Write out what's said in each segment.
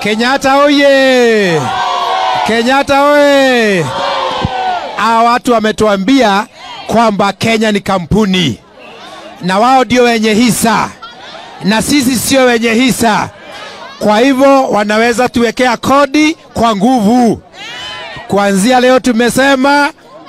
Kenyatta oye! Kenyatta oye! Hawa watu wametuambia kwamba Kenya ni kampuni na wao ndio wenye hisa na sisi sio wenye hisa. Kwa hivyo wanaweza tuwekea kodi kwa nguvu. Kuanzia leo tumesema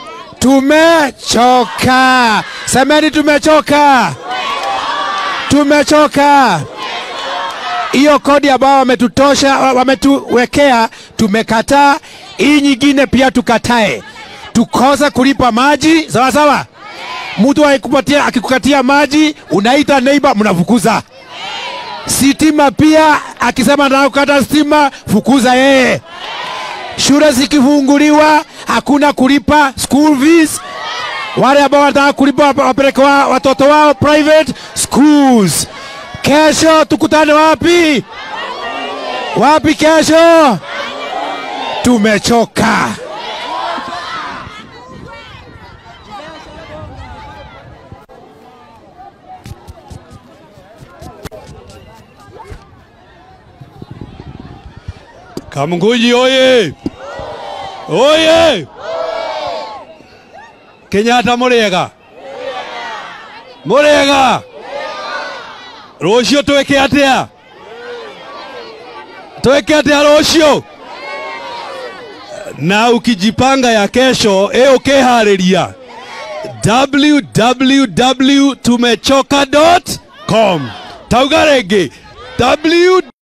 tumechoka. Semeni tumechoka, tumechoka. Hiyo kodi ambayo wametutosha wametuwekea, tumekataa. Hii nyingine pia tukatae, tukose kulipa maji, sawa sawa. Mtu akikupatia akikukatia maji, unaita neighbor, mnafukuza. Sitima pia akisema nataka kukata stima, fukuza yeye. Shule zikifunguliwa hakuna kulipa school fees. Wale ambao wanataka kulipa wapeleke wa, watoto wao private schools. Kesho tukutane wapi? Wapi kesho? Tumechoka. Kamunguji oye! Oye! Kenyatta murega murega rucio tweke atia tweke atia rucio na ukijipanga ya kesho e ukihariria www tumechoka.com tauga rĩngĩ w